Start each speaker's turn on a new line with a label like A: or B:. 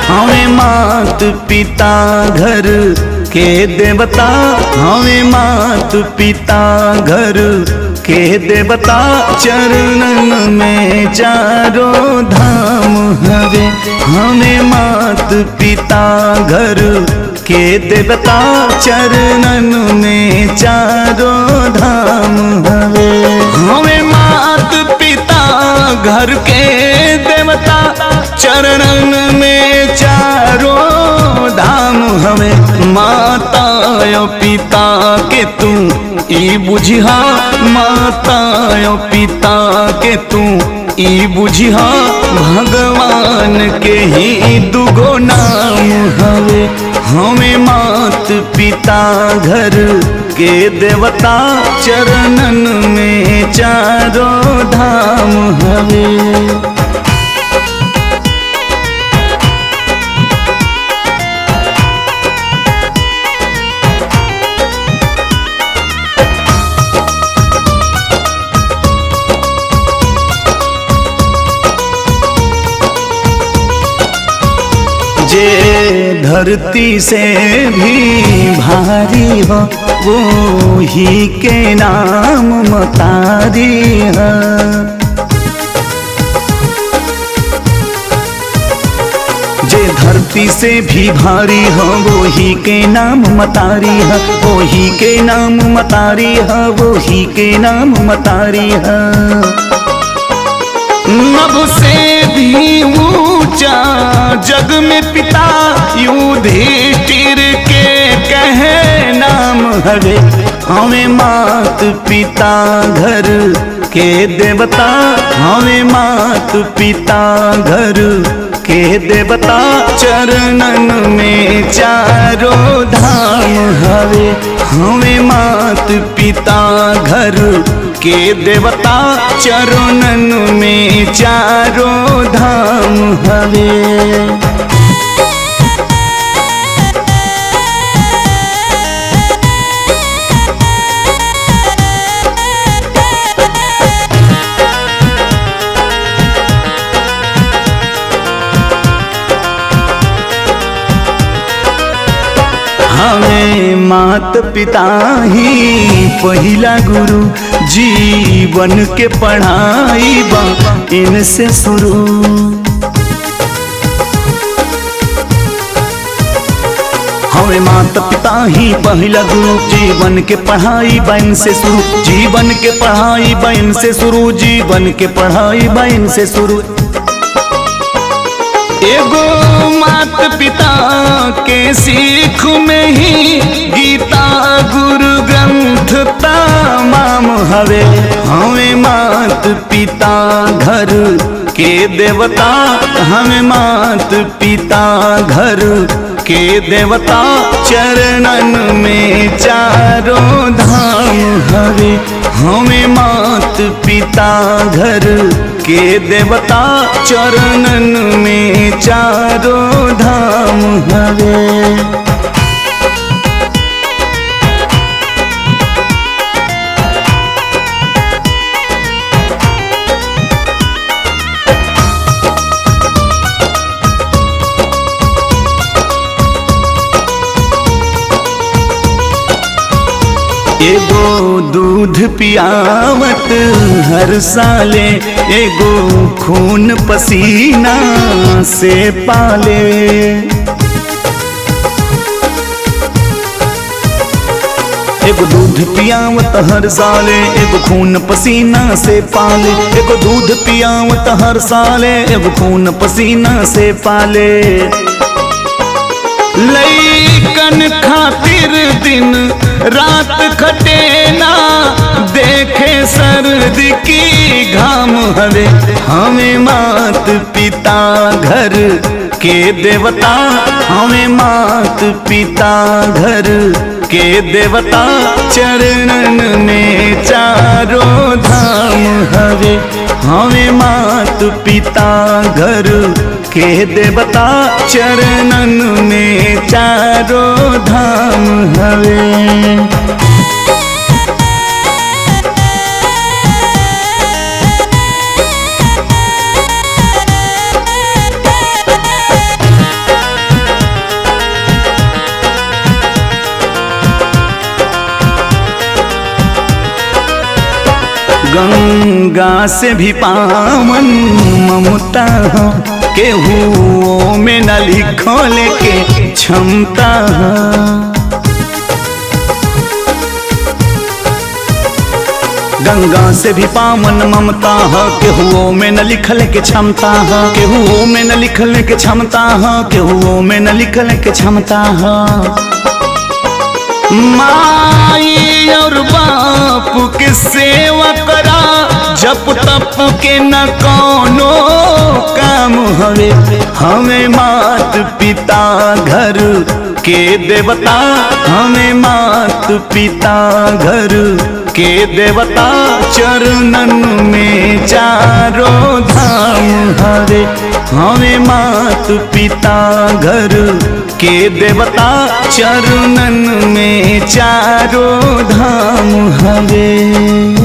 A: हमें मात पिता घर के देवता हमें मात पिता घर के देवता चरणन में चारों धाम हवे हमें मात पिता घर के देवता चरणन में चारों धाम हवे हमें मात पिता घर के देवता चरणन में चारों धाम हमें माता यो पिता के तू ई बुझिहा माता यो पिता के तू ई बुझिहा भगवान के ही दुगो नाम हवे हमें मात पिता घर के देवता चरणन में चारों धाम हवे जे धरती से भी भारी हो वो ही के नाम मतारी है जे धरती से भी भारी हो वो ही के नाम मतारी है वो ही के नाम मतारी है वो ही के नाम मतारी है नभ से भी ऊंचा जग में पिता युधिष्ठिर के कहे नाम हवे हमें मात पिता घर के देवता हमें मात पिता घर के देवता चरणन में चारों धाम हवे हमें मात पिता घर के देवता चरणन में चारों धाम हवे हमें मात पिता ही पहिला गुरु जीवन के पढ़ाई बा इनसे शुरू हमें माता पिता ही पहिला गुरु जीवन के पढ़ाई बन से शुरू जीवन के पढ़ाई बन से शुरू जीवन के पढ़ाई बन से शुरू एगो मात पिता के सीख में ही गीता गुरु ग्रंथ तमाम हवे हमें मात पिता घर के देवता हमें मात पिता घर के देवता चरणन में चारों धाम हवे हमें मात पिता घर के देवता चरणन में चारों धाम हवे एगो दूध पियावत हर साले एगो खून पसीना से पाले एगो दूध पियावत हर साले एगो खून पसीना से पाले एगो दूध पियावत हर साले एगो खून पसीना से पाले लईकन खातिर दिन रात खटे ना देखे सर्द की घाम हवे हमें मात पिता घर के देवता हमें मात पिता घर के देवता चरणन में चारों धाम हवे हमें मात पिता घर के देवता चरणन में चारों धाम हवे गंगा से भी पावन ममता हो केहू में न लिखल के क्षमता हो गंगा से भी पावन ममता है केहुओ में न लिखल के क्षमता है केहुओ में न लिखल के क्षमता है केहुओ में न लिखल के क्षमता है माई और बाप के सेवा करा जप तप के न कोनो काम हवे हमें मात पिता घर के देवता हमें मात पिता घर के देवता चरणन में चारों धाम हरे हमें मात पिता घर के देवता चरणन में चारों धाम हरे